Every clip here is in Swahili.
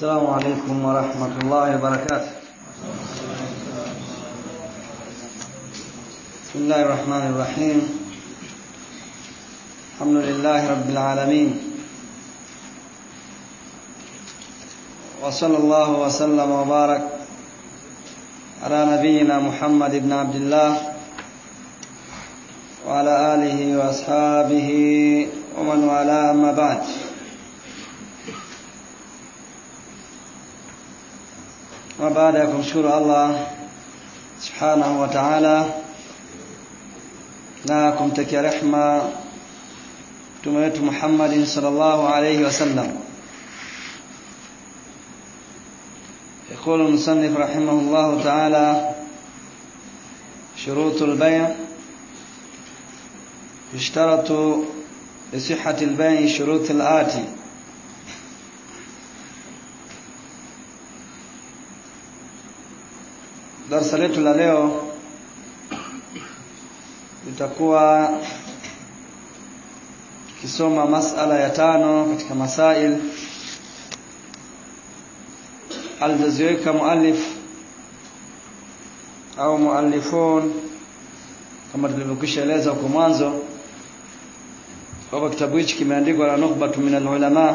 السلام عليكم ورحمة الله وبركاته بسم الله الرحمن الرحيم الحمد لله رب العالمين وصلى الله وسلم وبارك على نبينا محمد بن عبد الله وعلى آله وأصحابه ومن والاه أما بعد na baada ya kumshukuru Allah subhanahu wa ta'ala na kumtakia rehma mtume wetu Muhammadin sallallahu alayhi wasallam يقول المصنف رحمه الله تعالى شروط البيع يشترط لصحة البيع شروط الآتي darasa letu la leo litakuwa tukisoma masala ya tano katika masail alizoziweka muallif au muallifun kama tulivyokwisha eleza huko mwanzo kwamba kitabu hichi kimeandikwa na nukhbatu min alulama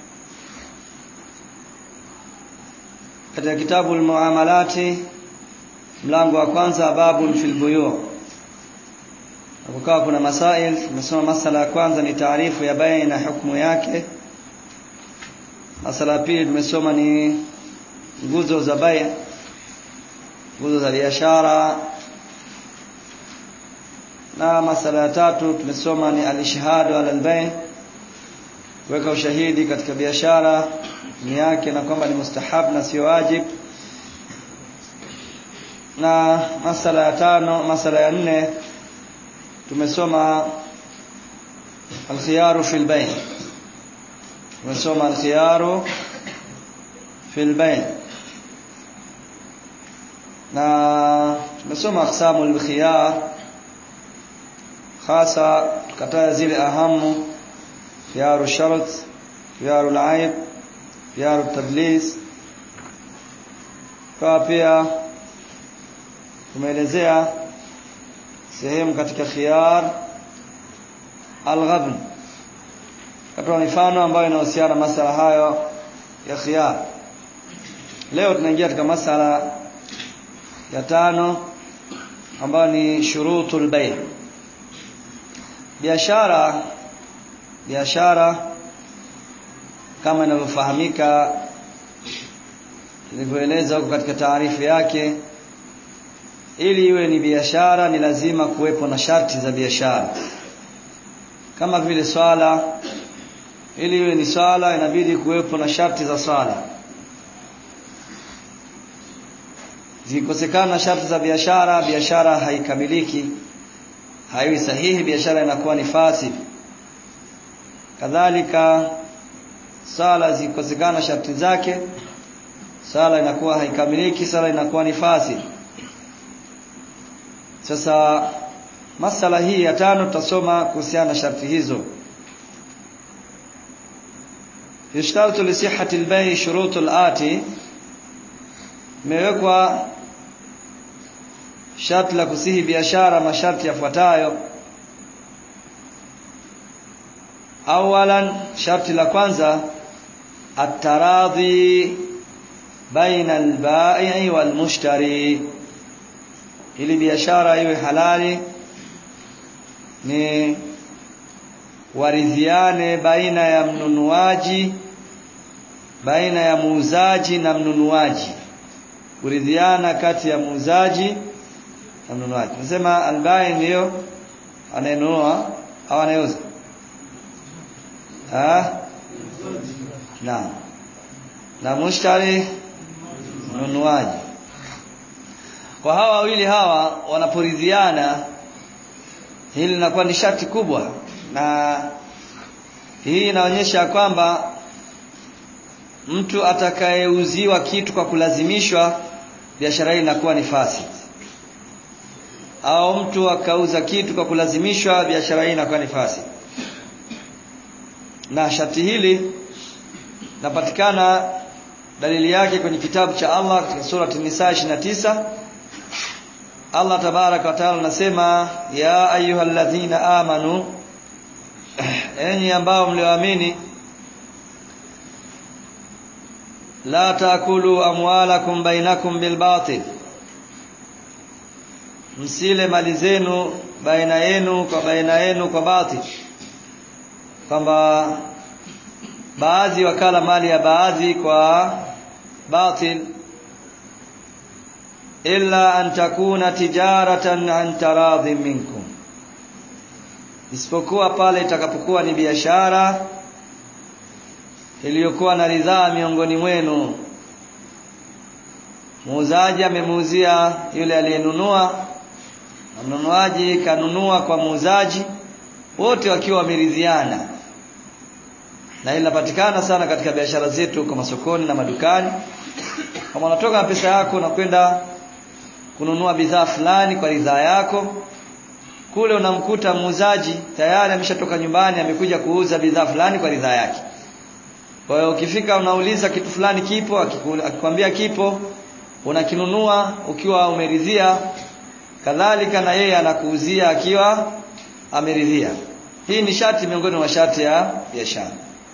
katika kitabu almuamalati mlango wa kwanza babun fil buyu kukawa kuna masail tumesoma masala ya kwanza ni taarifu ya bai na hukumu yake masala ya pili tumesoma ni nguzo za bai nguzo za biashara na masala ya tatu tumesoma ni alishhadu ala albay kuweka ushahidi katika biashara ni yake na kwamba ni mustahab na sio wajib na masala ya tano masala ya nne tumesoma alkhiyaru fil bayn tumesoma alkhiyaru fil bayn na tumesoma aqsamu alkhiyar hasa tukataja zile ahamu khiyaru shart khiyaru alaib khiyaru tadlis kwa pia tumeelezea sehemu katika khiyar al-ghabn katoa mifano ambayo inahusiana masala hayo ya khiyar leo tunaingia katika masala ya tano ambayo ni shurutul bay biashara biashara kama inavyofahamika tulivyoeleza huko katika taarifu yake ili iwe ni biashara ni lazima kuwepo na sharti za biashara kama vile swala ili iwe ni swala inabidi kuwepo na sharti za swala zikikosekana sharti za biashara biashara haikamiliki haiwi sahihi biashara inakuwa ni fasid kadhalika sala zikikosekana sharti zake sala inakuwa haikamiliki sala inakuwa ni fasid sasa masala hii ya tano tutasoma kuhusiana na sharti hizo yashtaratu li sihhati al-bay' shurutu al-ati imewekwa sharti la kusihi biashara masharti yafuatayo awalan sharti la kwanza at-taradhi baina al-ba'i wal-mushtari ili biashara iwe halali ni waridhiane baina ya mnunuaji baina ya muuzaji na mnunuaji kuridhiana kati ya muuzaji na mnunuaji nasema albai ndiyo anayenunua au anayeuza ah na na mushtari mnunuaji kwa hawa wawili hawa wanaporidhiana hili linakuwa ni sharti kubwa na hii inaonyesha kwamba mtu atakayeuziwa kitu kwa kulazimishwa biashara hii inakuwa ni fasid au mtu akauza kitu kwa kulazimishwa biashara hii inakuwa ni fasid na sharti hili linapatikana dalili yake kwenye kitabu cha Allah katika sura An-Nisa 29 Allah tabaraka wa taala anasema ya ayyuhalladhina amanu enyi ambao mlioamini la taakulu amwalakum bainakum bilbatil msile mali zenu baina yenu kwa baina yenu kwa batil kwamba baadhi wakala mali ya baadhi kwa batil illa an takuna tijaratan an taradhi minkum isipokuwa pale itakapokuwa ni biashara iliyokuwa na ridhaa miongoni mwenu muuzaji amemuuzia yule aliyenunua na mnunuaji kanunua kwa muuzaji wote wakiwa wameridhiana na inapatikana sana katika biashara zetu kwa masokoni na madukani kama unatoka na pesa yako na kwenda kununua bidhaa fulani kwa ridhaa yako kule unamkuta muuzaji tayari ameshatoka nyumbani amekuja kuuza bidhaa fulani kwa ridhaa yake kwa hiyo ukifika unauliza kitu fulani kipo akikwambia kipo unakinunua ukiwa umeridhia kadhalika na yeye anakuuzia akiwa ameridhia hii ni shati miongoni mwa shati ya biashara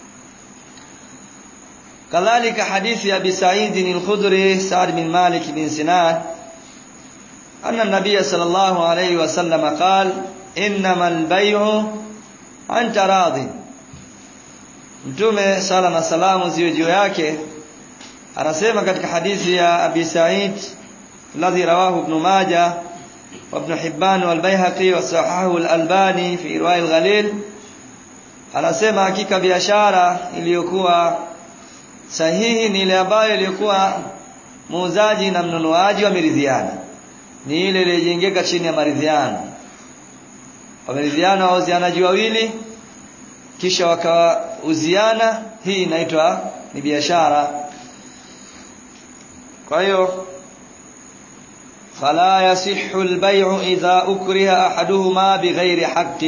kadhalika hadithi ya Abi Sa'id al-Khudri Sa'd bin Malik bin Sinan anna an-nabiy sallallahu alayhi wa sallam qala innamal bay'u an taradin Mtume sala na salamu ziwe juu yake anasema katika hadithi ya Abi Sa'id الذي رواه ابن ماجه وابن حبان والبيهقي وصححه الألباني في رواية الغليل anasema hakika biashara iliyokuwa sahihi ni ile ambayo iliyokuwa muuzaji na mnunuaji wameridhiana ni ile iliyojengeka chini ya maridhiano wameridhiana wauzianaji wawili kisha wakauziana hii inaitwa ni biashara kwa hiyo فلا يصح البيع إذا أكره أحدهما بغير حق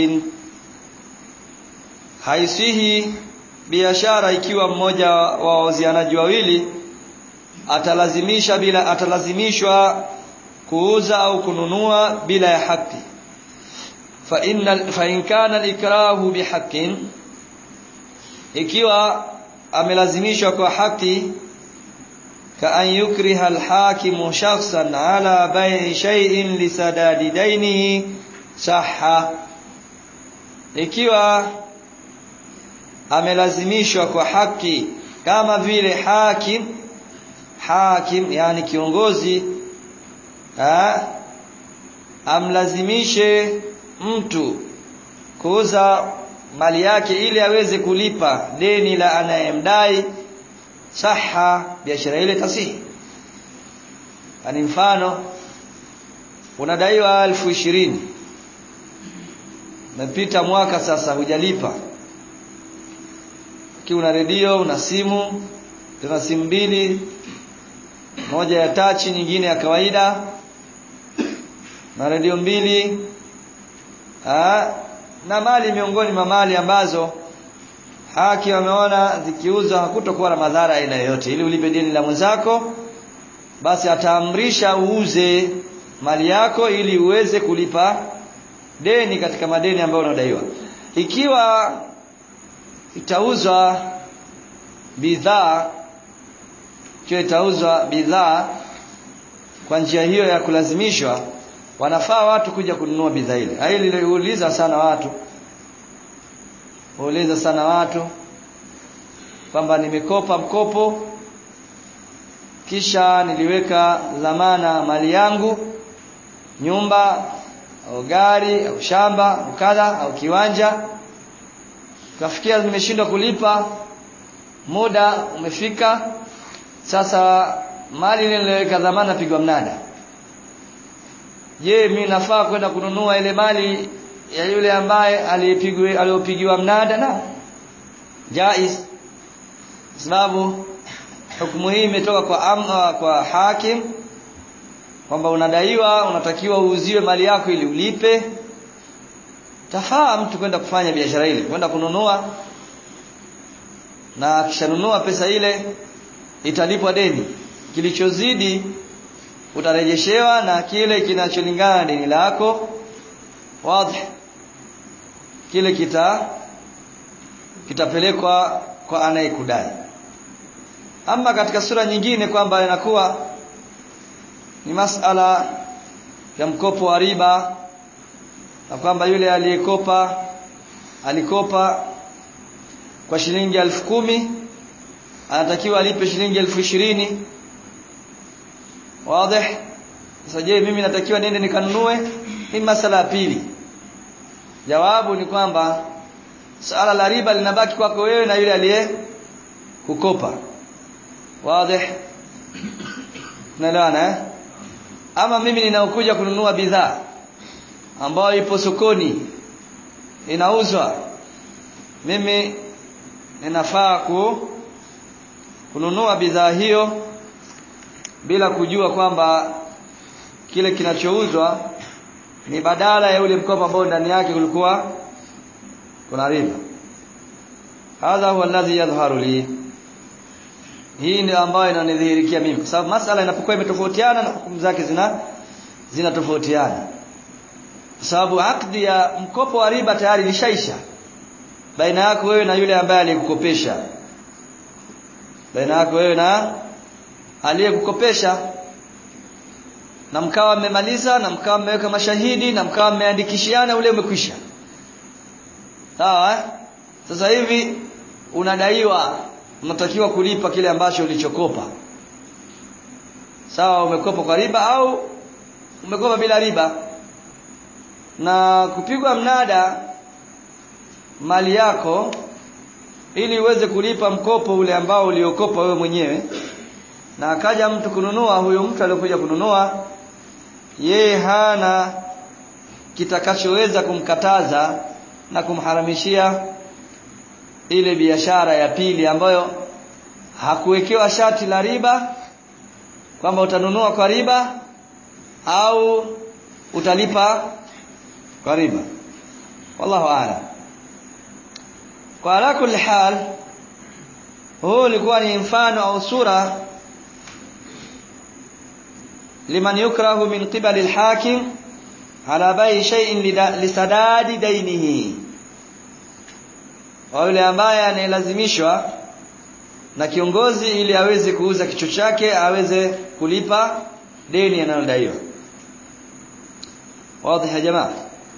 haisihi biashara ikiwa mmoja wa wauzianaji wawili atalazimisha bila atalazimishwa kuuza au kununua bila ya haki fa inna fa in kana al-ikrahu bihaqqin ikiwa amelazimishwa kwa haki كأن يكره الحاكم شخصا على بيع شيء لسداد دينه صح ikiwa amelazimishwa kwa haki kama vile hakim hakim yani kiongozi ha, amlazimishe mtu kuuza mali yake ili aweze kulipa deni la anayemdai saha biashara ile tasihi ani mfano unadaiwa elfu ishirini umepita mwaka sasa hujalipa ki una redio una simu tuna simu mbili moja ya tachi nyingine ya kawaida na redio mbili ha, na mali miongoni mwa mali ambazo haki wameona zikiuzwa hakutokuwa na madhara aina yoyote ili ulipe deni la mwenzako basi ataamrisha uuze mali yako ili uweze kulipa deni katika madeni ambayo unadaiwa ikiwa itauzwa bidhaa ikiwa itauzwa bidhaa kwa njia hiyo ya kulazimishwa wanafaa watu kuja kununua bidhaa ile hili liliuliza sana watu huuliza sana watu kwamba nimekopa mkopo kisha niliweka dhamana mali yangu nyumba au gari au shamba au kadha au kiwanja kafikia nimeshindwa kulipa muda umefika sasa mali ile niliyoweka dhamana pigwa mnada je mimi nafaa kwenda kununua ile mali ya yule ambaye aliyepigwa aliyopigiwa mnada na jaiz sababu hukumu hii imetoka kwa amna kwa hakim kwamba unadaiwa unatakiwa uuziwe mali yako ili ulipe tafaa mtu kwenda kufanya biashara ile kwenda kununua na akishanunua pesa ile italipwa deni kilichozidi utarejeshewa na kile kinacholingana na deni lako wazi kile kita kitapelekwa kwa anayekudai ama katika sura nyingine kwamba inakuwa ni masala ya mkopo wa riba na kwamba yule aliyekopa alikopa kwa shilingi elfu kumi anatakiwa alipe shilingi elfu ishirini wazi sasa je mimi natakiwa niende nikanunue hii masala ya pili jawabu ni kwamba swala la riba linabaki kwako wewe na yule aliye kukopa wazi naelewana eh ama mimi ninaokuja kununua bidhaa ambayo ipo sokoni inauzwa mimi ninafaa ku kununua bidhaa hiyo bila kujua kwamba kile kinachouzwa ni badala ya ule mkopo ambao ndani yake kulikuwa kuna riba hadha huwa alladhi yadhharu li hii ndio ambayo inanidhihirikia mimi kwa sababu masala inapokuwa imetofautiana na hukumu zake zina zinatofautiana kwa sababu akdi ya mkopo wa riba tayari ilishaisha baina yako wewe na yule ambaye aliyekukopesha baina yako wewe na aliyekukopesha na mkawa mmemaliza na mkawa mmeweka mashahidi na mkawa mmeandikishiana ule umekwisha sawa eh? sasa hivi unadaiwa unatakiwa kulipa kile ambacho ulichokopa sawa umekopa kwa riba au umekopa bila riba na kupigwa mnada mali yako ili uweze kulipa mkopo ule ambao uliokopa wewe mwenyewe na akaja mtu kununua huyo mtu aliyokuja kununua yeye hana kitakachoweza kumkataza na kumharamishia ile biashara ya pili ambayo hakuwekewa shati la riba kwamba utanunua kwa riba au utalipa kwa riba wallahu a'lam kwa ala kulli hal huu ulikuwa ni mfano au sura liman yukrahu min qibali alhakim ala bai shay'in lisadadi dainihi wa yule ambaye anayelazimishwa na kiongozi ili aweze kuuza kichwa chake aweze kulipa deni analodaiwa واضح يا جماعه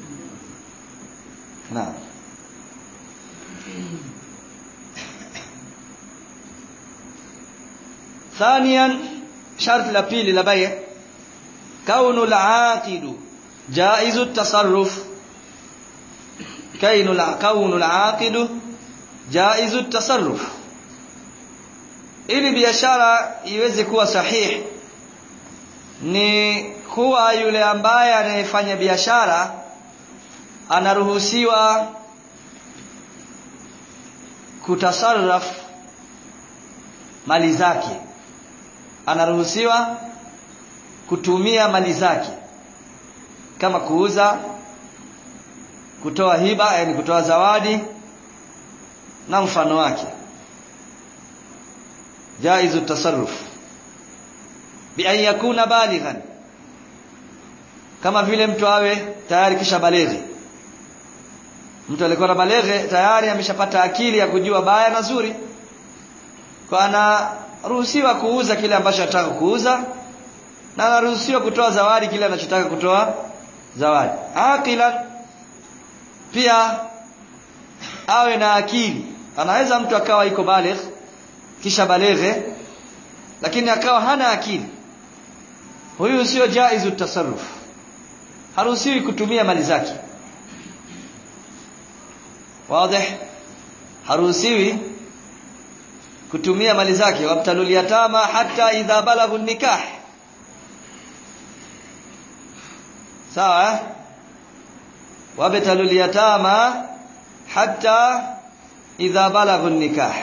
نعم ثانيا شرط la pili la bay' كون العاقد جائز التصرف كون كون العاقد جائز التصرف ili biashara iweze kuwa sahihi ni kuwa yule ambaye anayefanya biashara anaruhusiwa kutasarraf mali zake anaruhusiwa kutumia mali zake kama kuuza kutoa hiba yani kutoa zawadi na mfano wake jaizu tasarruf bi an yakuna balighan kama vile mtu awe tayari kisha baleghe mtu alikuwa na baleghe tayari ameshapata akili ya kujua baya na zuri kwa anaruhusiwa kuuza kile ambacho anataka kuuza na anaruhusiwa kutoa zawadi kile anachotaka kutoa zawadi aqila pia awe na akili anaweza mtu akawa iko baligh kisha baleghe lakini akawa hana akili huyu sio jaizu tasarruf haruhusiwi kutumia mali zake wazi haruhusiwi kutumia mali zake wabtalul yatama hata idha balaghu nikah sawa wabtalul yatama hata idha balaghu nikah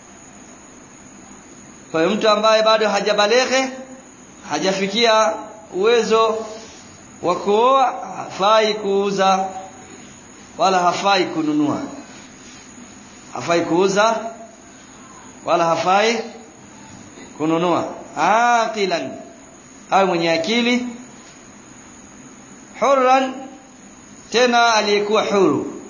kwa hiyo mtu ambaye bado hajabaleghe hajafikia uwezo wa kuoa hafai kuuza wala hafai kununua hafai kuuza wala hafai kununua aqilan au mwenye akili hurran tena aliyekuwa huru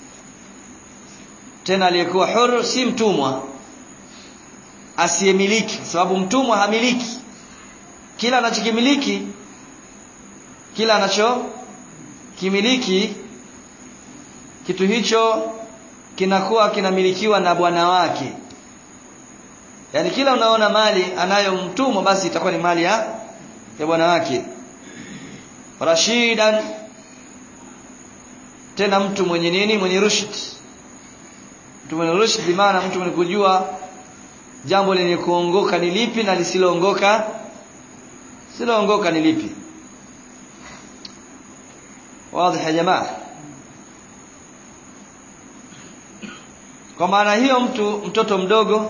tena aliyekuwa huru si mtumwa asiyemiliki sababu mtumwa hamiliki kila anachokimiliki kila anacho kimiliki kitu hicho kinakuwa kinamilikiwa na bwana wake yaani kila unaona mali anayo mtumwa basi itakuwa ni mali ya ya bwana wake rashidan tena mtu mwenye nini mwenye rushd mtu mwenye rushd bimaana mtu mwenye kujua jambo lenye kuongoka ni lipi na lisiloongoka siloongoka ni lipi wazi ya jamaa kwa maana hiyo mtu mtoto mdogo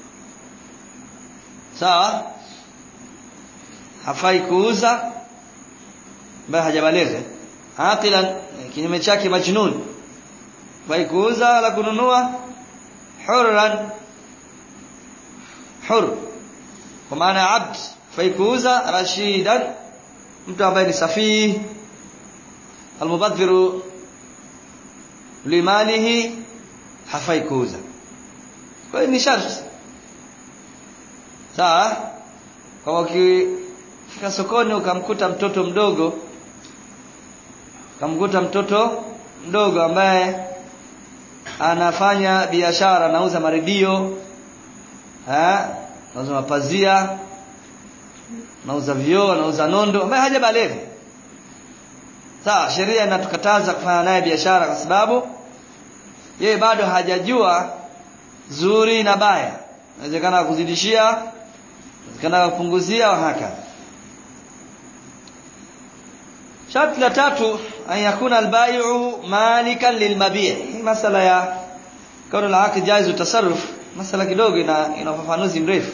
sawa hafai kuuza ambaye hajabaligha aqilan kinyume chake majnun hafai kuuza wala kununua hurran hur kwa maana abd hafai kuuza rashidan mtu ambaye ni safihi almubadhiru limalihi hafai kuuza kwa hiyo ni sharti sawa kama ukifika sokoni ukamkuta mtoto mdogo ukamkuta mtoto mdogo ambaye anafanya biashara anauza maredio eh anauza mapazia anauza vioo anauza nondo ambaye hajabaleghe sawa sheria inatukataza kufanya naye biashara kwa sababu yeye bado hajajua zuri na baya inawezekana kuzidishia inawezekana kupunguzia wa haka sharti la tatu an yakuna albayu malikan lilmabi' hii masala ya kauna la haki jaizu tasarruf masala kidogo ina ina ufafanuzi mrefu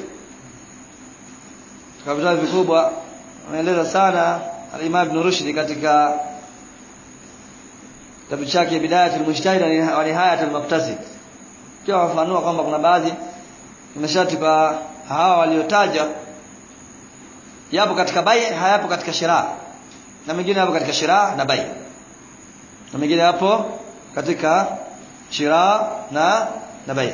kwa vitabu vikubwa anaeleza sana al-Imam Ibn Rushd katika kitabu chake Bidayatul Mujtahid wa Nihayatul Muqtasid pia wafanua kwamba kuna baadhi masharti kwa hawa waliotaja yapo katika bai hayapo katika shira na mengine yapo katika shira na bai na mengine yapo katika shira na na bai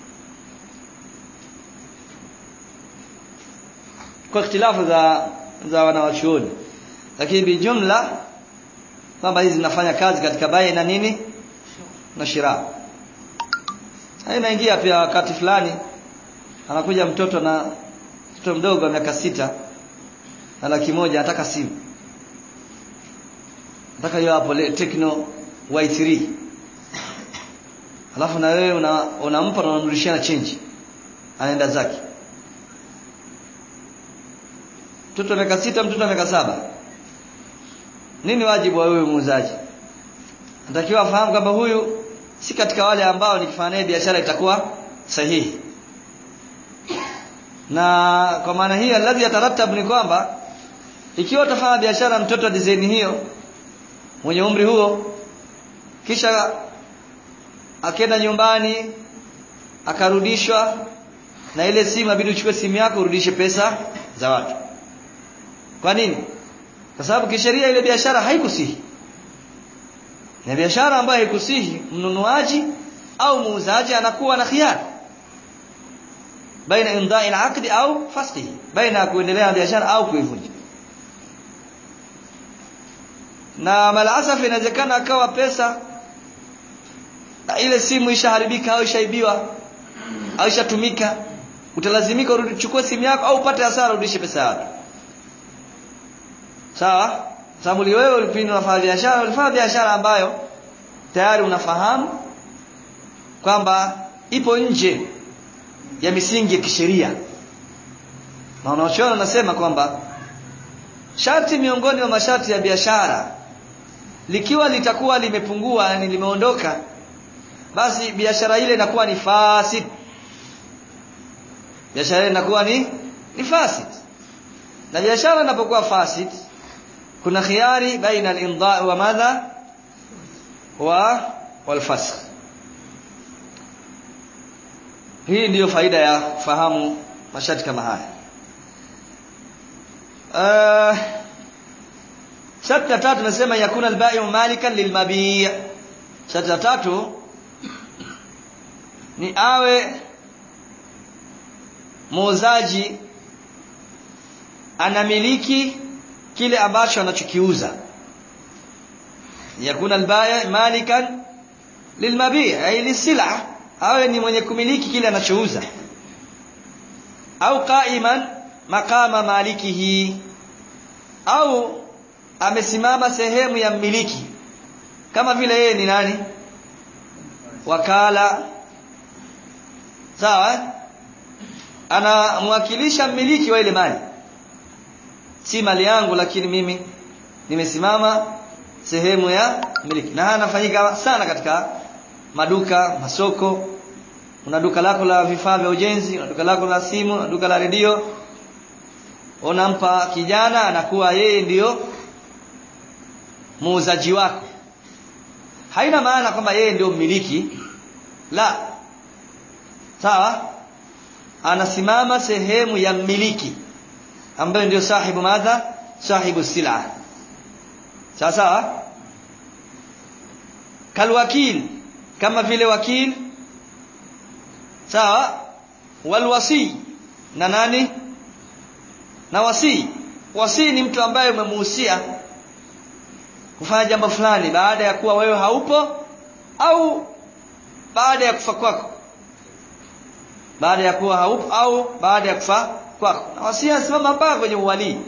kwa ikhtilafu za za wanawachuoni lakini bijumla kwamba hizi zinafanya kazi katika bai na nini na shira inaingia pia wakati fulani anakuja mtoto na mtoto mdogo wa miaka sita na laki moja anataka simu nataka hiyo hapo Tecno Y3 alafu na wewe una, unampa na unamrudishia na change anaenda zake mtoto wa miaka sita mtoto wa miaka saba nini wajibu wa wewe muuzaji natakiwa afahamu kwamba huyu si katika wale ambao nikifanya naye biashara itakuwa sahihi na kwa maana hiyo alladhi yatarattabu ni kwamba ikiwa utafanya biashara mtoto wa design hiyo mwenye umri huo kisha akenda nyumbani akarudishwa na ile simu abidi uchukue simu yako urudishe pesa za watu kwa nini kwa sababu kisheria ile biashara haikusihi na biashara ambayo haikusihi mnunuaji au muuzaji anakuwa na khiari baina imdai al-aqd au fasqihi baina kuendelea na biashara au kuivunja na malasaf inawezekana akawa pesa na ile simu ishaharibika au ishaibiwa au ishatumika utalazimika urudi chukue simu yako au upate hasara urudishe pesa yako sawa sababu wewe ulipindi unafanya biashara ulifanya biashara ambayo tayari unafahamu kwamba ipo nje ya misingi ya kisheria na wanaochuoni wanasema kwamba sharti miongoni mwa masharti ya biashara likiwa litakuwa limepungua yani limeondoka basi biashara ile inakuwa ni fasid biashara ile inakuwa ni ni fasid na biashara inapokuwa fasid kuna khiari baina al-imda wa madha wa wal-fasq hii ndiyo faida ya fahamu masharti kama haya uh, sharti la tatu nasema yakuna albai malikan lilmabi' sharti la tatu ni awe muuzaji anamiliki kile ambacho anachokiuza yakuna albai malikan lilmabi' ay lisila awe ni mwenye kumiliki kile anachouza au qaiman maqama malikihi au amesimama sehemu ya mmiliki kama vile yeye ni nani wakala sawa anamwakilisha mmiliki wa ile mali si mali yangu lakini mimi nimesimama sehemu ya mmiliki na haya anafanyika sana katika maduka masoko una duka lako la vifaa vya ujenzi una duka lako la simu una duka la redio unampa kijana anakuwa yeye ndiyo muuzaji wako haina maana kwamba yeye ndio mmiliki la sawa anasimama sehemu ya mmiliki ambaye ndio sahibu madha sahibu sila sawa sawa kalwakil kama vile wakil sawa walwasi na nani na wasi wasi ni mtu ambaye umemuhusia kufanya jambo fulani baada ya kuwa wewe haupo au baada ya kufa kwako baada ya kuwa haupo au baada ya kufa kwako na wasia simama mpaka kwenye uwalii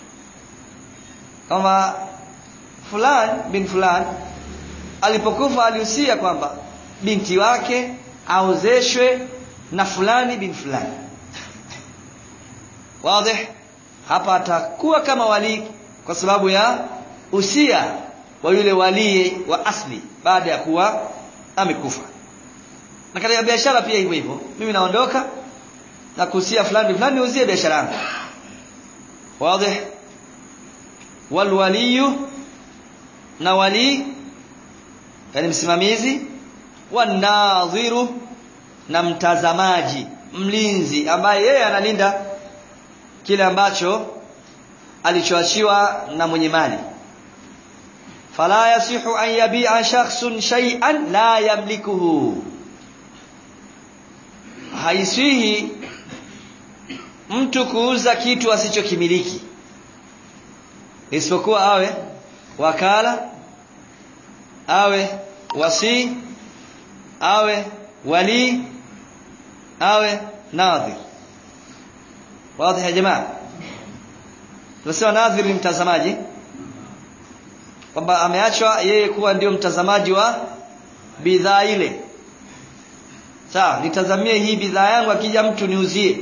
kama fulani bin fulani alipokufa alihusia kwamba binti wake aozeshwe na fulani bin fulani wazi hapa atakuwa kama wali kwa sababu ya usia wa yule walii wa asli baada ya kuwa amekufa na katika biashara pia hivyo hivyo mimi naondoka na kuhusia fulani fulani uzie biashara yangu wazi walwaliyu na wali yani msimamizi wanadhiru na mtazamaji mlinzi ambaye yeye analinda kile ambacho alichoachiwa na mwenye mali fala yasihu an yabi'a shakhsun shay'an la yamlikuhu haisihi mtu kuuza kitu asichokimiliki isipokuwa awe wakala awe wasi awe wali awe nadhir wazi ya jamaa tunasema nadhir ni mtazamaji kwamba ameachwa yeye kuwa ndio mtazamaji wa bidhaa ile sawa nitazamie hii bidhaa yangu akija mtu niuzie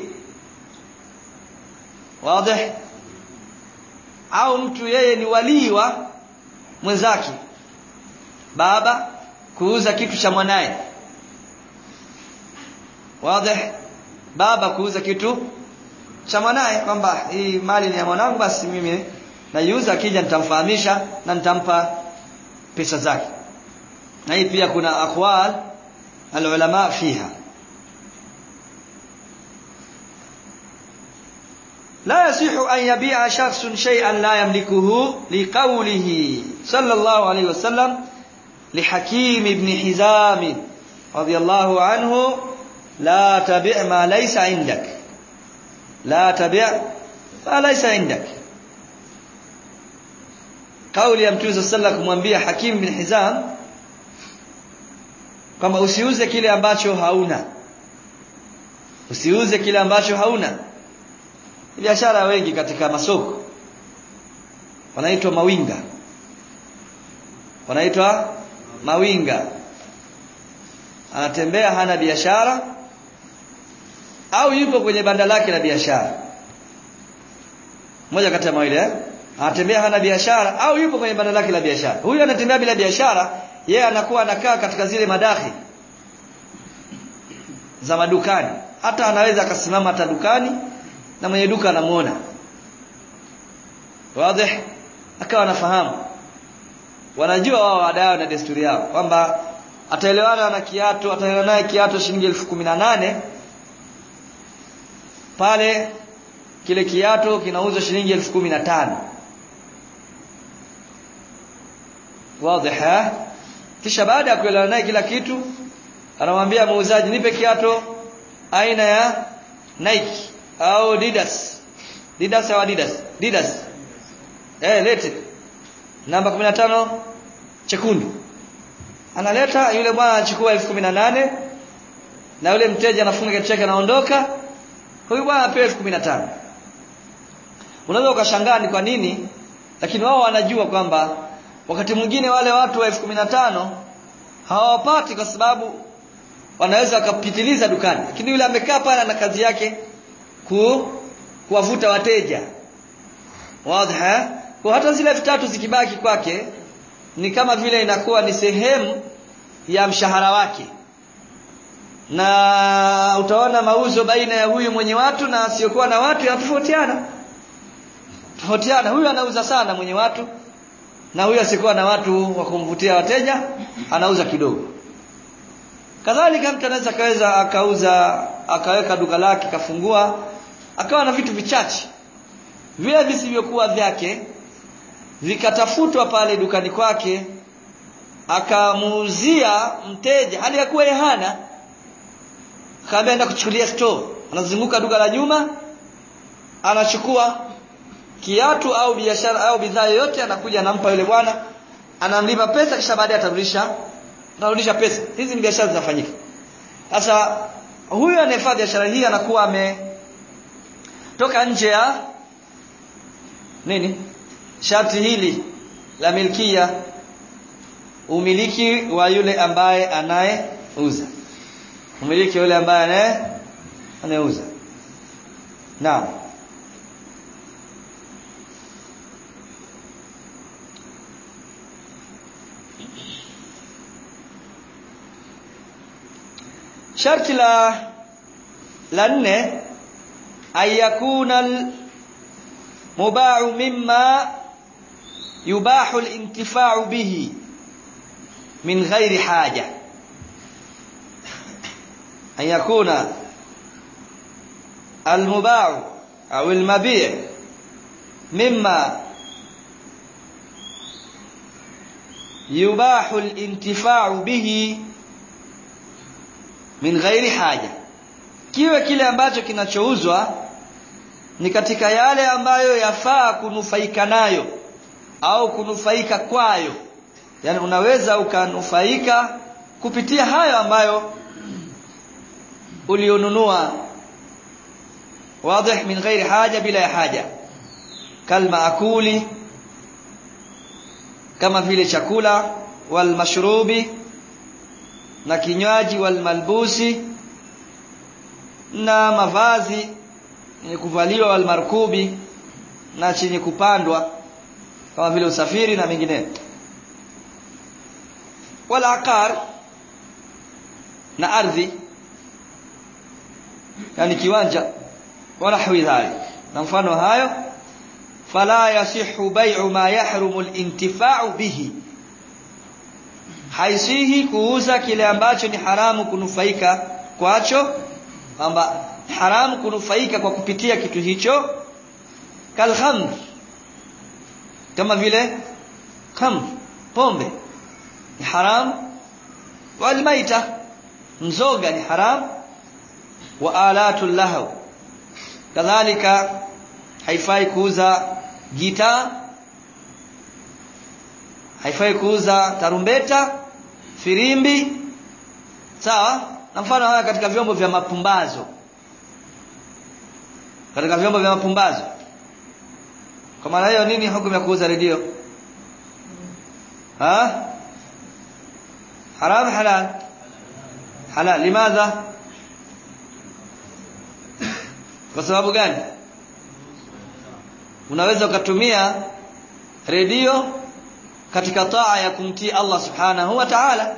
wazi au mtu yeye ni walii wa mwenzake baba kuuza kitu cha mwanaye wazi baba kuuza kitu cha mwanaye kwamba hii mali ni ya mwanangu basi mimi naiuza akija nitamfahamisha na nitampa pesa zake na hii pia kuna aqwal alulama fiha لا يصح أن يبيع شخص شيئا لا يملكه لقوله صلى الله عليه وسلم لحكيم بن حزام رضي الله عنه لا تبع ما ليس عندك لا تبع ما ليس عندك kauli ya mtume sallallahu alayhi kumwambia Hakim bin Hizam kwamba usiuze kile ambacho hauna usiuze kile ambacho hauna biashara wengi katika masoko wanaitwa mawinga wanaitwa mawinga anatembea hana biashara au yupo kwenye banda lake la biashara moja kati ya mawili eh anatembea hana biashara au yupo kwenye banda lake la biashara huyu anatembea bila biashara yeye anakuwa anakaa katika zile madahi za madukani hata anaweza akasimama hata dukani na mwenye duka anamuona wazi akawa anafahamu wanajua wao wadao na desturi yao kwamba ataelewana na kiatu ataelewana naye kiatu shilingi elfu kumi na nane pale kile kiatu kinauzwa shilingi elfu kumi na tano wazi kisha baada ya kuelewana naye kila kitu anamwambia muuzaji nipe kiatu aina ya Nike au Adidas Adidas au Adidas Adidas eh lete namba 15 chekundu analeta yule bwana anachukua elfu kumi na nane na yule mteja anafunga kiatu chake anaondoka huyu bwana apewa elfu kumi na tano unaweza ukashangaa ni kwa nini lakini wao wanajua kwamba wakati mwingine wale watu wa elfu kumi na tano hawapati kwa sababu wanaweza wakapitiliza dukani lakini yule amekaa pale na kazi yake ku kuwavuta wateja wazi kwa hata zile elfu tatu zikibaki kwake ni kama vile inakuwa ni sehemu ya mshahara wake na utaona mauzo baina ya huyu mwenye watu na asiyokuwa na watu yanatofautiana tofautiana huyu anauza sana mwenye watu na huyu asikuwa na watu wa kumvutia wateja anauza kidogo kadhalika mtu anaweza akaweza akauza akaweka duka lake kafungua akawa na vitu vichache vile visivyokuwa vyake vikatafutwa pale dukani kwake akamuuzia mteja hali ya kuwa yeye hana akaambia enda kuchukulia store anazunguka duka la nyuma anachukua kiatu au biashara au bidhaa yoyote anakuja anampa yule bwana anamlipa pesa kisha baadaye atarudisha atarudisha pesa hizi ni biashara zinafanyika sasa huyu anayefanya biashara hii anakuwa ame toka nje ya nini sharti hili la milkia umiliki wa yule ambaye anayeuza umiliki wa yule ambaye anaye anayeuza naam sharti la la nne ayakuna mubau mimma yubahu al-intifa'u bihi min ghairi haja an yakuna al-mubau au al-mabi' mimma yubahu al-intifa'u bihi min ghairi haja kiwe kile ambacho kinachouzwa ni katika yale ambayo yafaa kunufaika nayo au kunufaika kwayo yani unaweza ukanufaika kupitia hayo ambayo ulionunua واضح من غير حاجة بلا حاجة كالمأكول كما vile chakula والمشروب na kinywaji walmalbusi na mavazi yenye kuvaliwa walmarkubi na chenye kupandwa kama vile usafiri na mengineyo wala aqar na ardhi yani kiwanja wala hawi dhalik na mfano hayo fala yasihu bai'u ma yahrumu al-intifa'u bihi haisihi kuuza kile ambacho ni haramu kunufaika kwacho kwamba haramu kunufaika kwa kupitia kitu hicho kalhamr kama vile khamr pombe ni haramu walmaita mzoga ni haramu wa alatul lahaw kadhalika haifai kuuza gitaa haifai kuuza tarumbeta firimbi sawa na mfano haya katika vyombo vya mapumbazo katika vyombo vya mapumbazo kwa maana hiyo nini hukumu ya kuuza redio ha haram halal halal limadha kwa sababu gani unaweza ukatumia redio katika taa ya kumtii Allah subhanahu wa ta'ala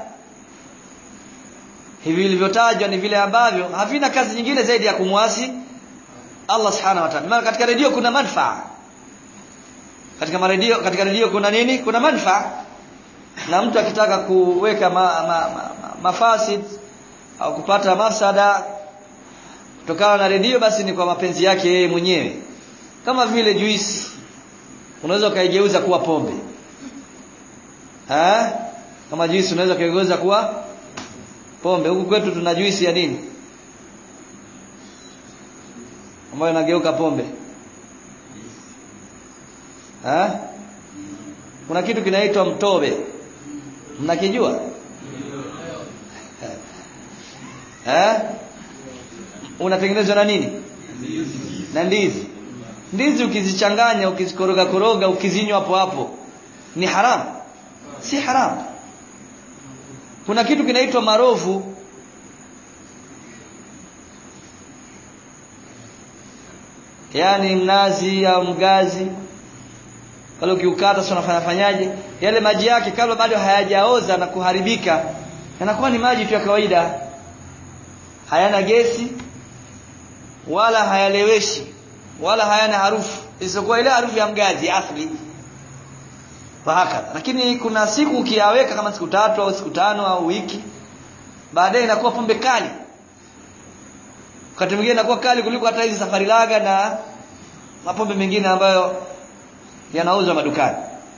hivi vilivyotajwa ni vile ambavyo havina kazi nyingine zaidi ya kumwasi Allah subhanahu wa ta'ala maana katika redio kuna manufaa katika redio katika redio kuna nini kuna manufaa na mtu akitaka kuweka ma, ma, ma, ma, mafasid au kupata mafsada kutokana na redio basi ni kwa mapenzi yake yeye mwenyewe kama vile juisi unaweza ukaigeuza kuwa pombe ha? kama juisi unaweza ukaigeuza kuwa pombe huku kwetu tuna juisi ya nini ambayo inageuka pombe ha? kuna kitu kinaitwa mtobe mnakijua eh unatengenezwa na nini na ndizi ndizi ukizichanganya ukizikoroga koroga ukizinywa hapo hapo ni haramu si haramu kuna kitu kinaitwa marovu yaani mnazi au mgazi wale ukiukata sio unafanya fanyaje yale maji yake kabla bado hayajaoza na kuharibika yanakuwa ni maji tu ya kawaida hayana gesi wala hayaleweshi wala hayana harufu isipokuwa ile harufu ya mgazi asli fahaka lakini kuna siku ukiyaweka kama siku tatu au siku tano au wiki baadaye inakuwa pombe kali wakati mwingine inakuwa kali kuliko hata hizi safari laga na mapombe mengine ambayo yanauzwa madukani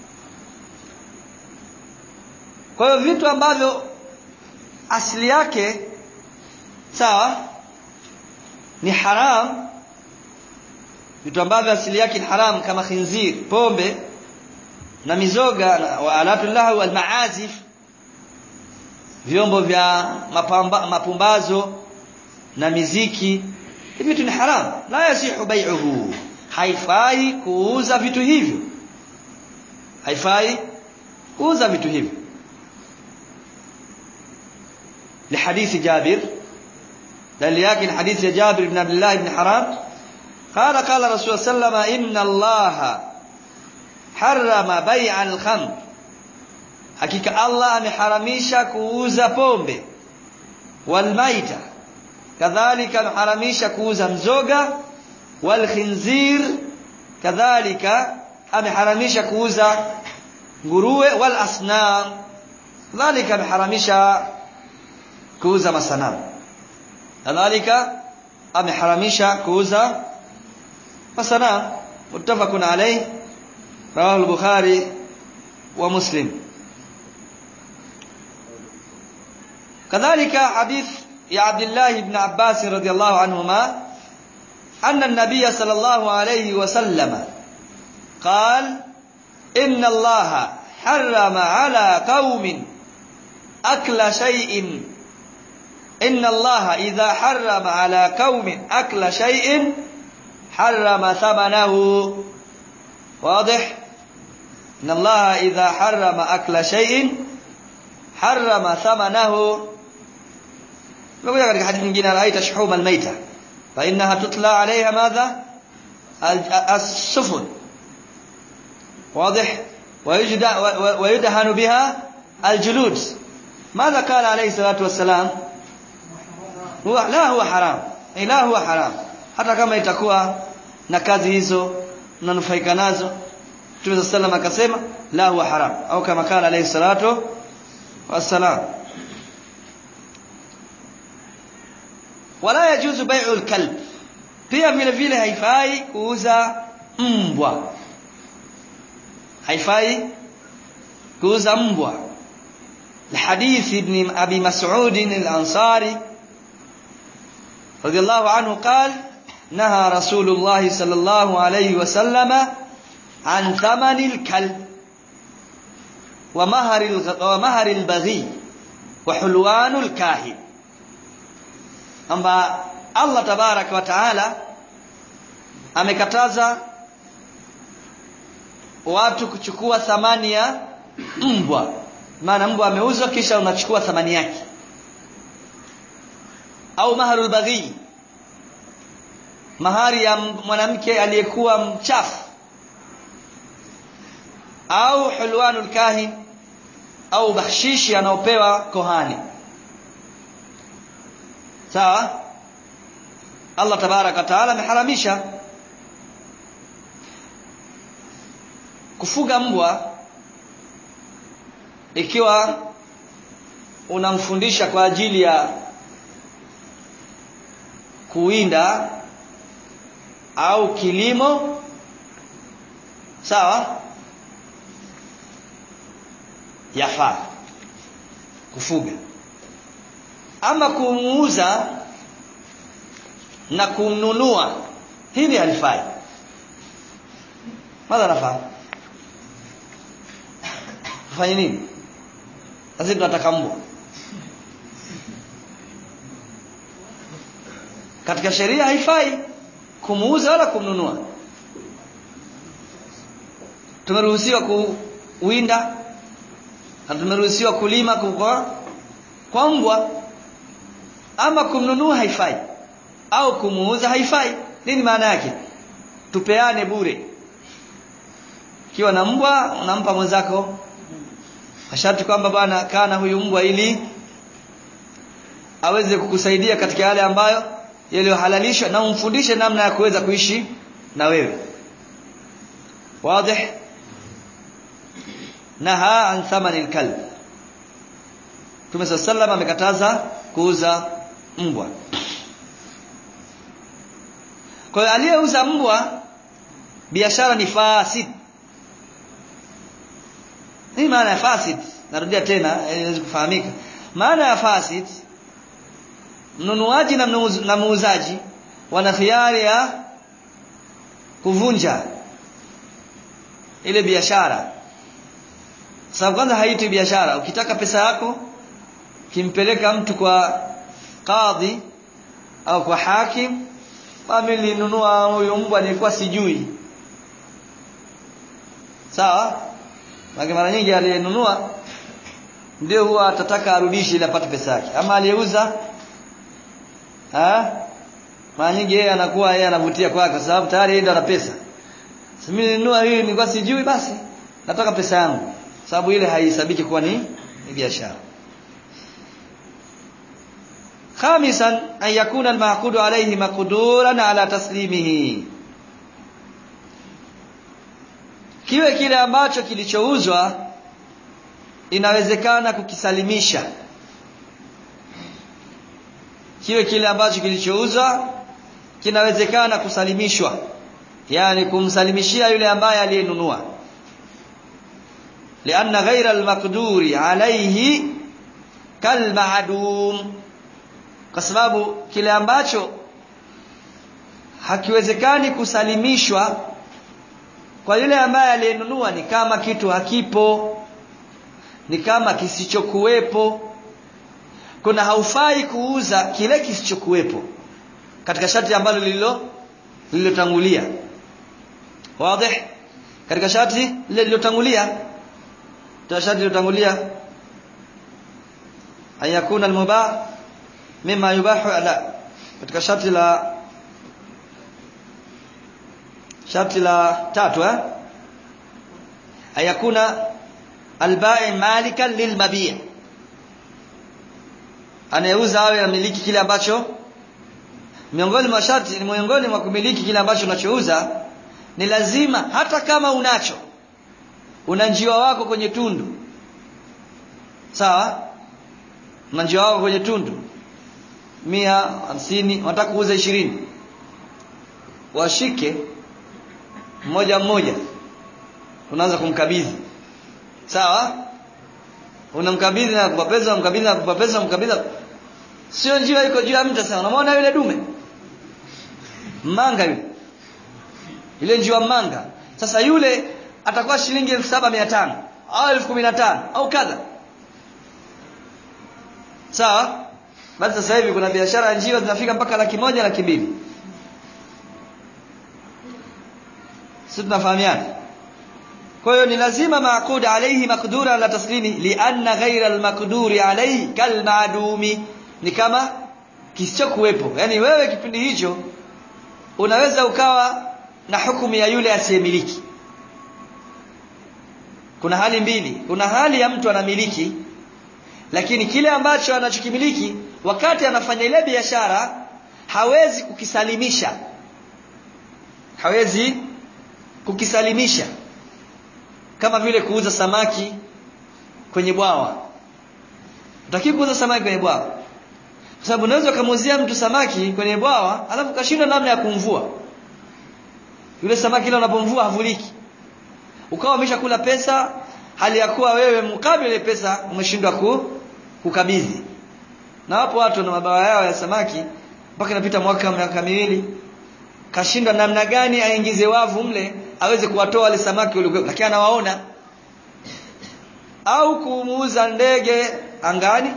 kwa hiyo vitu ambavyo asili yake sawa ni haram vitu ambavyo asili yake ni haram kama khinzir pombe na mizoga wa alatullah wal maazif vyombo vya mapamba, mapumbazo na miziki hivi vitu ni haram la yasihu bai'uhu haifai kuuza vitu hivyo haifai kuuza vitu hivyo لحديث جابر دل لكن حديث جابر بن عبد الله بن حرام قال قال رسول الله صلى الله عليه وسلم إن الله حرم بيع الخمر حقيقة الله ameharamisha kuuza pombe والميتة كذلك ameharamisha kuuza mzoga والخنزير كذلك ameharamisha kuuza nguruwe والأصنام كذلك ameharamisha kuuza masanamu kadhalika ameharamisha kuuza masanamu muttafaqun alayh rawahu al-bukhari wa muslim kadhalika hadith ya abdullah ibn abbas radiyallahu anhuma anna an-nabiy sallallahu alayhi wa sallam قال إن الله حرم على قوم أكل شيء إن الله إذا حرم على قوم أكل شيء حرم ثمنه واضح إن الله إذا حرم أكل شيء حرم ثمنه نقول لك حديث من جنا رأيت شحوم الميتة فإنها تطلع عليها ماذا السفن واضح ويدهن بها الجلود ماذا قال عليه الصلاة والسلام huwa la huwa haram ila huwa haram hata kama itakuwa na kazi hizo mnanufaika nazo Mtume sallam akasema la huwa haram au kama kala alayhi salatu wassalam wala yajuzu bai'u al-kalb pia vile vile haifai kuuza mbwa haifai kuuza mbwa الحديث ابن أبي مسعود الأنصاري رضي الله عنه قال نهى رسول الله صلى الله عليه وسلم عن ثمن الكلب ومهر ومهر البغي وحلوان الكاهن أما الله تبارك وتعالى amekataza watu kuchukua thamani ya mbwa maana mbwa ameuzwa kisha unachukua thamani yake au maharul baghi mahari ya mwanamke aliyekuwa mchafu au hulwanul kahin au bakshishi anaopewa kohani sawa Allah tabaraka taala ameharamisha kufuga mbwa ikiwa unamfundisha kwa ajili ya kuwinda au kilimo sawa yafaa kufuga ama kumuuza na kumnunua hili halifai madha nafaa tufanye nini sasa tunataka mbwa katika sheria haifai kumuuza wala kumnunua tumeruhusiwa kuwinda na tumeruhusiwa kulima kwa kwa mbwa ama kumnunua haifai au kumuuza haifai nini maana yake tupeane bure kiwa na mbwa unampa mwenzako masharti kwamba bwana kana huyu mbwa ili aweze kukusaidia katika yale ambayo yaliyohalalishwa na umfundishe namna ya kuweza kuishi na wewe wazi naha an thamani alkalb Mtume sallallahu amekataza kuuza mbwa kwa hiyo aliyeuza mbwa biashara ni fasid nini maana ya fasid narudia tena ili iweze kufahamika maana ya fasid mnunuaji na muuzaji wana khiari ya kuvunja ile biashara sababu kwanza haiti biashara ukitaka pesa yako kimpeleka mtu kwa kadhi au kwa hakim mimi nilinunua huyo mbwa nilikuwa sijui sawa Maki mara nyingi aliyenunua ndio huwa atataka arudishe ili apate pesa yake ama aliyeuza mara nyingi yeye anakuwa yeye anavutia kwake kwa sababu tayari yeye ndo ana pesa mimi nilinunua hii nilikuwa sijui basi nataka pesa yangu sababu ile haihesabiki kuwa ni, ni biashara khamisan an yakuna al-ma'qudu alayhi maqduran ala taslimihi kiwe kile ambacho kilichouzwa inawezekana kukisalimisha kiwe kile ambacho kilichouzwa kinawezekana kusalimishwa yani kumsalimishia yule ambaye aliyenunua lianna ghaira almaqduri alayhi kalma'dum kwa sababu kile ambacho hakiwezekani kusalimishwa kwa yule ambaye aliyenunua ni kama kitu hakipo ni kama kisichokuwepo kuna haufai kuuza kile kisichokuwepo katika sharti ambalo lililo lililotangulia wazi katika sharti lile lililotangulia sharti lililotangulia ayakuna almubah mima yubahu la katika sharti la sharti la tatu eh ayakuna albai malikan lilmabi' anayeuza awe amiliki kile ambacho miongoni mwa sharti ni miongoni mwa kumiliki kile ambacho unachouza ni lazima hata kama unacho una njiwa wako kwenye tundu sawa una njiwa wako kwenye tundu mia hamsini wanataka kuuza ishirini washike mmoja mmoja unaanza kumkabidhi sawa unamkabidhi na kupa pesa unamkabidhi na kupa pesa unamkabidhi sio njiwa iko juu ya mtu sasa unamwona yule dume manga yule yule njiwa manga sasa yule atakuwa shilingi elfu saba mia tano au elfu kumi na tano au kadha sawa basi sasa hivi kuna biashara ya njiwa zinafika mpaka laki moja laki mbili sisi tunafahamiana kwa hiyo ni lazima maqud alayhi maqdura la taslimi lianna ghayra almaqduri alayhi kalmadumi ni kama kisichokuwepo yani wewe kipindi hicho unaweza ukawa na hukumu ya yule asiyemiliki kuna hali mbili kuna hali ya mtu anamiliki lakini kile ambacho anachokimiliki wakati anafanya ile biashara hawezi kukisalimisha hawezi kukisalimisha kama vile kuuza samaki kwenye bwawa utaki kuuza samaki kwenye bwawa kwa sababu unaweza kumuuzia mtu samaki kwenye bwawa alafu kashindwa namna ya kumvua yule samaki ile unapomvua havuliki ukawa umeshakula pesa hali ya kuwa wewe mkabili pesa umeshindwa ku, kukabidhi na wapo watu na mabawa yao ya samaki mpaka inapita mwaka miaka miwili kashindwa namna gani aingize wavu mle aweze kuwatoa wale samaki waliokuwa lakini anawaona au kumuuza ndege angani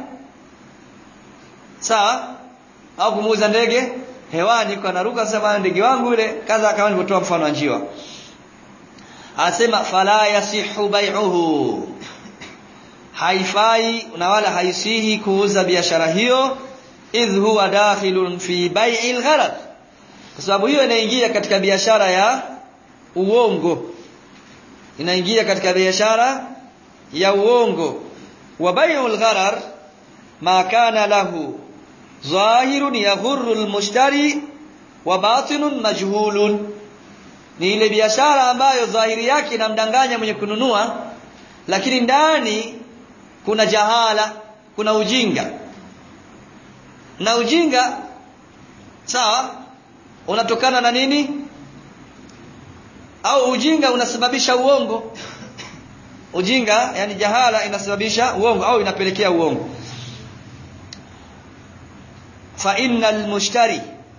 sawa au kumuuza ndege hewani kwa naruka sema ndege wangu yule kaza kama nilivyotoa mfano wa njiwa anasema fala yasihu bai'uhu haifai na wala haisihi kuuza biashara hiyo idh huwa dakhilun fi bai'il gharar kwa sababu hiyo inaingia katika biashara ya uongo inaingia katika biashara ya uongo wa bai'ul gharar ma kana lahu zahirun yaghurru almushtari wa batinun majhulun ni ile biashara ambayo dhahiri yake inamdanganya mwenye kununua lakini ndani kuna jahala kuna ujinga na ujinga sawa unatokana na nini au ujinga unasababisha uongo ujinga yani jahala inasababisha uongo au inapelekea uongo fa innal mushtari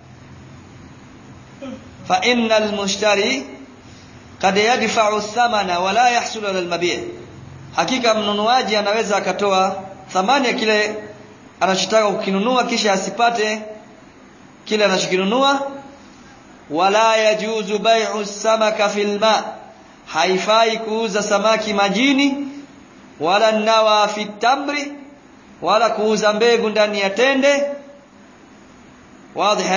fa innal mushtari kad yadfa'u thamana wala yahsulu ala al-mabi' hakika mnunuaji anaweza akatoa thamani ya kile anachotaka kukinunua kisha asipate kile anachokinunua wala yajuzu bai'u samaka fil ma haifai kuuza samaki majini wala nawa fi tamri wala kuuza mbegu ndani ya tende wazi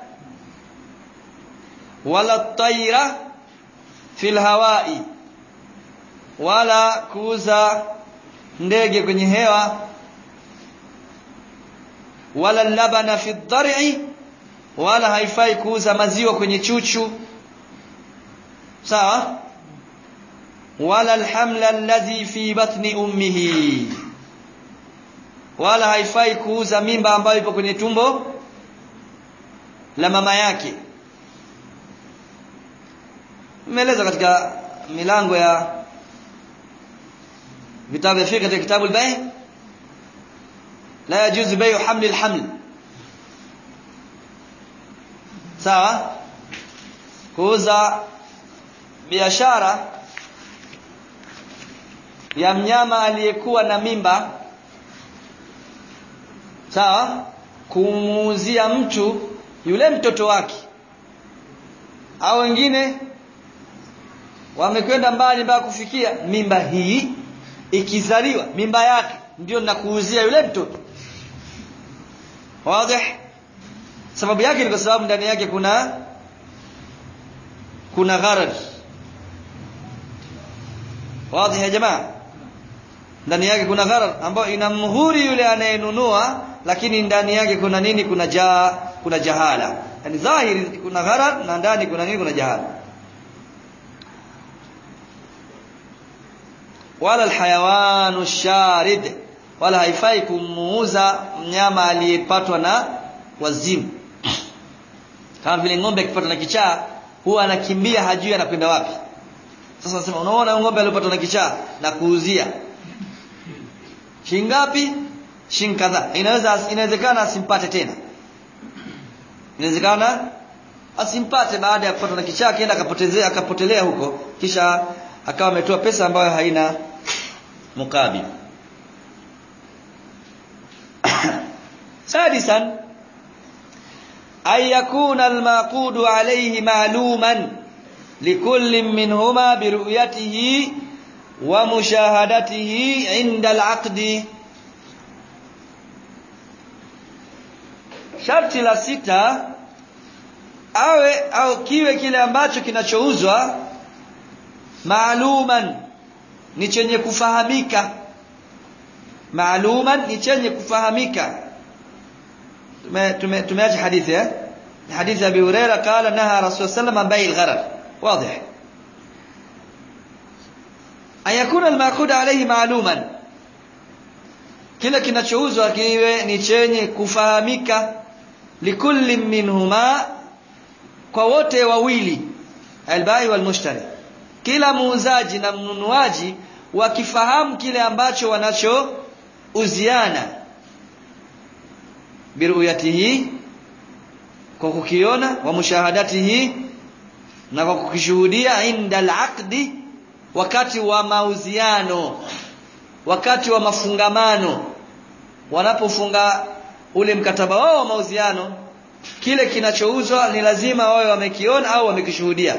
wala taira fil hawai wala kuuza ndege kwenye hewa wala labana fi dhar'i wala haifai kuuza maziwa kwenye chuchu sawa wala alhamla alladhi fi batni ummihi wala haifai kuuza mimba ambayo ipo kwenye tumbo la mama yake imeeleza katika milango ya vitabu vya fiqh katika kitabu al-bay' la yajuzu bay'u hamli al-haml sawa kuuza biashara ya mnyama aliyekuwa na mimba sawa kumuuzia mtu yule mtoto wake au wengine wamekwenda mbali mpaka kufikia mimba hii ikizaliwa mimba yake ndio nakuuzia yule mtoto wazi sababu yake ni kwa sababu ndani yake kuna kuna gharar wazi ya jamaa ndani yake kuna gharar ambayo inamhuri yule anayenunua lakini ndani yake kuna nini kuna jaa kuna jahala yani dhahiri kuna gharar na ndani kuna nini kuna jahala wala alhayawanu sharid wala haifai kumuuza mnyama aliyepatwa na wazimu kama vile ng'ombe akipatwa na kichaa huwa anakimbia hajui anakwenda wapi sasa nasema unaona ng'ombe aliyopatwa na kichaa na kuuzia shingapi shin kadhaa inaweza inawezekana asimpate tena inawezekana asimpate baada ya kupatwa na kichaa akaenda akapotezea akapotelea huko kisha akawa ametoa pesa ambayo haina mukabil sadisan ay yakuna almaqudu alayhi ma'luman likulli minhuma biruyatihi wa mushahadatihi 'inda al'aqdi sharti la sita awe au kiwe kile ambacho kinachouzwa maaluman ni chenye kufahamika maaluman ni chenye kufahamika tume tumeacha hadithi eh hadithi Abi Huraira qala naha Rasul sallam an bai'il gharar واضح an yakuna al-maqud alayhi maaluman kila kinachouzwa kiwe ni chenye kufahamika likulli minhuma kwa wote wawili al-bai wal-mushtari kila muuzaji na mnunuaji wakifahamu kile ambacho wanachouziana biruyatihi kwa kukiona wa mushahadatihi na kwa kukishuhudia inda alaqdi wakati wa mauziano wakati wa mafungamano wanapofunga ule mkataba wao wa mauziano kile kinachouzwa ni lazima wawe wamekiona au wamekishuhudia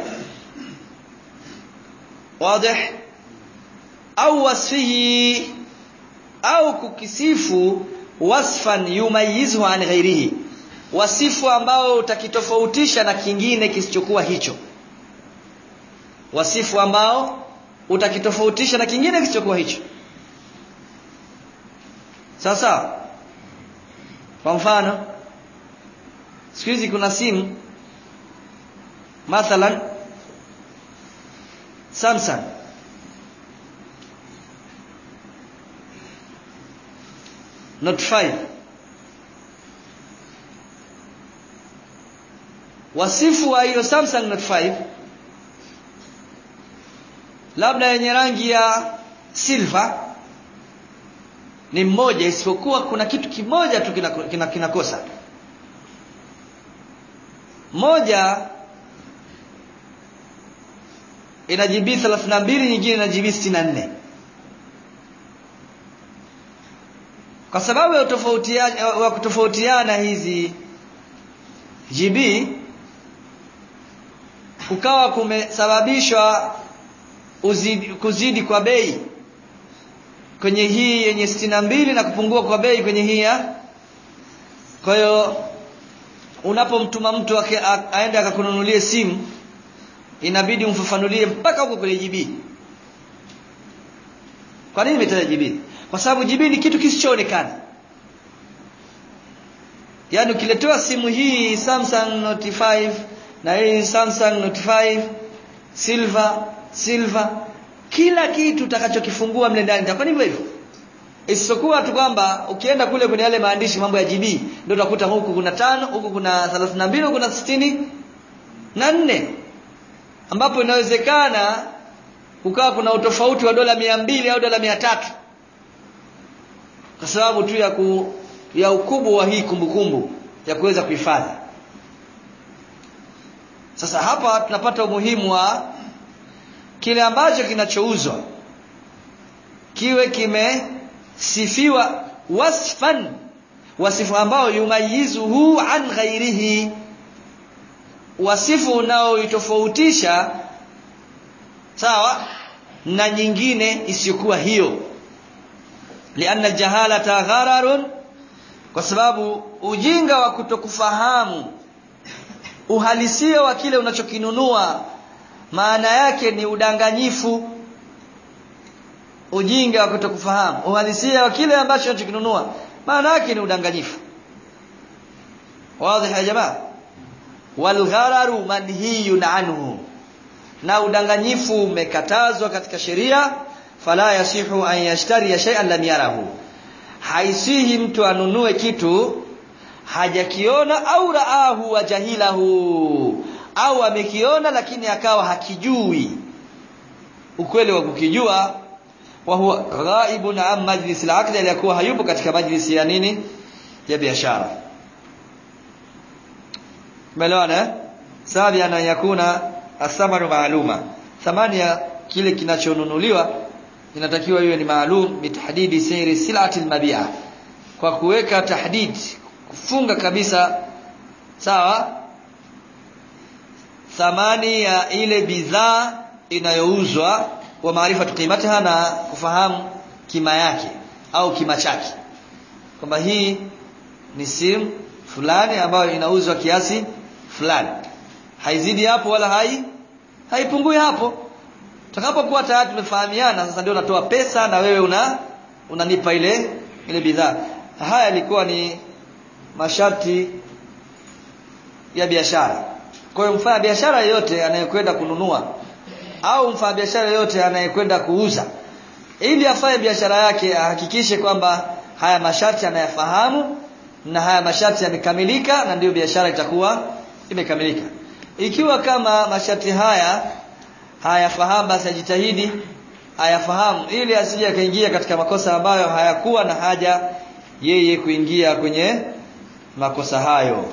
wazi au wasfihi au kukisifu wasfan yumayizuhu an ghairihi wasifu ambao utakitofautisha na kingine kisichokuwa hicho wasifu ambao utakitofautisha na kingine kisichokuwa hicho sasa kwa mfano siku hizi kuna simu mathalan Samsung Note 5 wasifu wa hiyo Samsung Note 5 labda yenye rangi ya silver ni mmoja isipokuwa kuna kitu kimoja tu kinakosa kina, kina, kina moja ina GB 32 nyingine ina GB 64 kwa sababu ya utofautiana wa kutofautiana hizi GB kukawa kumesababishwa uzidi, kuzidi kwa bei kwenye hii yenye sitini na mbili na kupungua kwa bei kwenye hii ya kwa hiyo unapomtuma mtu aende akakununulie simu inabidi umfafanulie mpaka huko kwenye GB kwa nini nimetaja GB kwa sababu GB ni kitu kisichoonekana yaani ukiletewa simu hii Samsung Note 5 na hii Samsung Note 5 silver silver kila kitu utakachokifungua mle ndani itakuwa hivyo hivyo isipokuwa tu kwamba ukienda kule kwenye yale maandishi mambo ya GB ndio utakuta huku kuna tano huku kuna 32 huku kuna sitini na nne ambapo inawezekana kukawa kuna utofauti wa dola mia mbili au dola mia tatu kwa sababu tu ya ku, ya ukubwa wa hii kumbukumbu kumbu, ya kuweza kuhifadhi sasa hapa tunapata umuhimu wa kile ambacho kinachouzwa kiwe kimesifiwa wasfan wasifu ambao yumayizuhu an ghairihi wasifu unaoitofautisha sawa na nyingine isiyokuwa hiyo lianna jahalata ghararun kwa sababu ujinga wa kutokufahamu uhalisia wa kile unachokinunua maana yake ni udanganyifu ujinga wa kutokufahamu uhalisia wa kile ambacho unachokinunua maana yake ni udanganyifu wazi ya jamaa walghararu manhiyun anhu na udanganyifu umekatazwa katika sheria fala yasihu an yashtari shay'an lam yarahu haisihi mtu anunue kitu hajakiona au raahu wa jahilahu au amekiona lakini akawa hakijui ukweli wa kukijua wa huwa ghaibun an majlis al-aqd aliyakuwa hayupo katika majlisi ya nini ya biashara Umeelewana? Sababu ana yakuna athamaru maaluma. Thamani ya kile kinachonunuliwa inatakiwa iwe ni maalum bitahdidi sayri silati almabi'a. Kwa kuweka tahdid kufunga kabisa sawa thamani ya ile bidhaa inayouzwa wa maarifa qimataha na kufahamu kima yake au kima chake kwamba hii ni simu fulani ambayo inauzwa kiasi fulani haizidi hapo wala hai haipungui hapo tutakapokuwa tayari tumefahamiana sasa ndio natoa pesa na wewe una unanipa ile ile bidhaa haya yalikuwa ni masharti ya biashara kwa hiyo mfanya biashara yeyote anayekwenda kununua au mfanya biashara yeyote anayekwenda kuuza ili afanye biashara yake ahakikishe kwamba haya masharti anayafahamu na haya masharti yamekamilika na ndiyo biashara itakuwa imekamilika ikiwa kama masharti haya hayafahamu basi ajitahidi ayafahamu ili asije akaingia katika makosa ambayo hayakuwa na haja yeye kuingia kwenye makosa hayo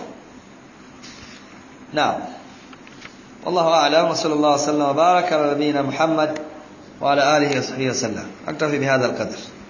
naam والله أعلم وصلى الله وسلم وبارك على نبينا محمد وعلى آله وصحبه وسلم أكتفي بهذا القدر